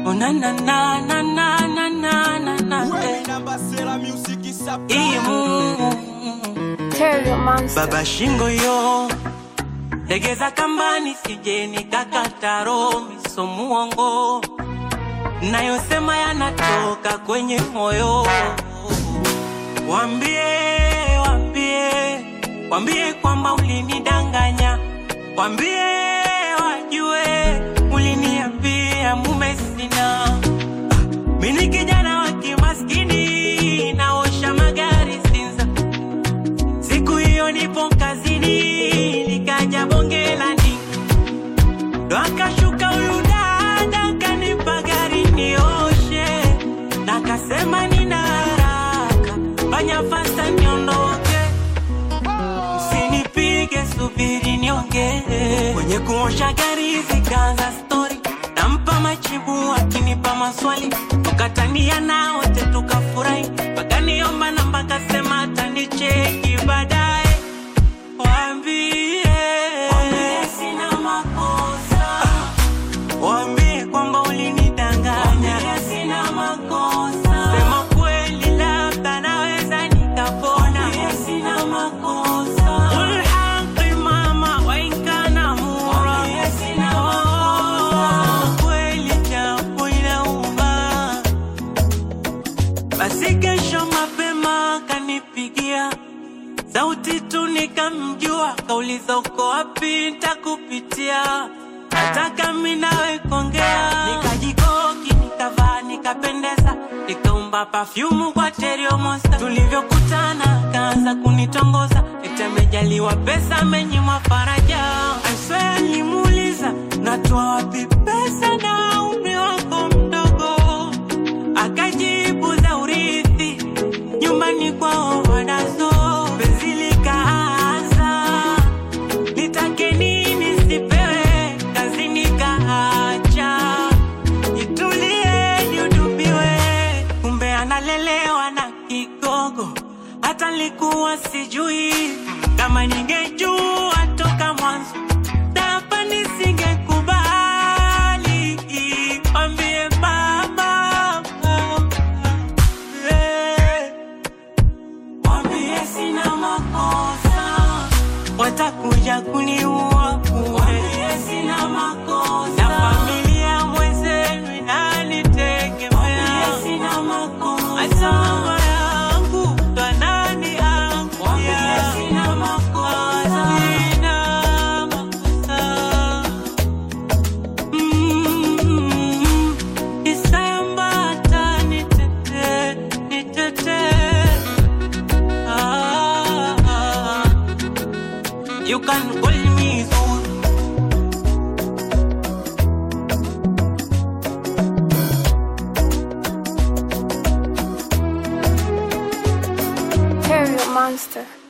Oh na na na na na na na na na eh. Imu Terry Monster. baba shingo yo legeza kambani sije nikakata roho miso muongo nayosema yanatoka kwenye moyo wambie wambie wambie kwamba ulinidanganya wambie wajue uliniambia mume sina mini kijana wa kimaskini naosha magari Sinza Siku hiyo nipo kazini, likaja bonge la ndinga, ndo akashuka huyu dada kanipa gari nioshe, na kasema nina haraka, fanya fasta niondoke, usinipige, subiri niongee. Kwenye kuosha gari zikaanza stori, nampa majibu akinipa maswali, tukatania na wote tukafurahi, wakaniomba namba, kasema atanicheki baadaye. Waambie waambie sina makosa, waambie kwamba ulinidanganya, waambie sina makosa, sema kweli, labda naweza nikapona, waambie sina makosa, Qul haqi mama wa in kana mura, waambie sina makosa, kweli japo inauma basi kesho mapema kanipigia sauti tu nikamjua, kauliza uko wapi, ntakupitia nataka mi nawe kuongea. Nikajikoki, nikavaa, nikapendeza, nikaumba pafyumu kwa Terrio Monster. Tulivyokutana kaanza kunitongoza, eti amejaliwa pesa, amenyimwa faraja. I swear nilimuuliza natoa wapi pesa na umri wako mdogo akajibu za urithi nyumbani kwao wanazo penzi likaanza nitake nini sipewe kazi nikaacha nitulie nihudumiwe kumbe analelewa na kigogo hata likuwa sijui kama ningejua toka mwanzo na hapa nisingekubali ambie mama eh. Wambie sina makosa, watakuja kuniua bure. Wambie sina makosa, na familia mwenzenu inanitegemea. Wambie sina makosa, hata mama yangu ndo ananiangukia. Wambie sina makosa, sina makosa. Mm, Isayambata nitete, nitete. Ah, ah. You can call me Zul. Terry Monster.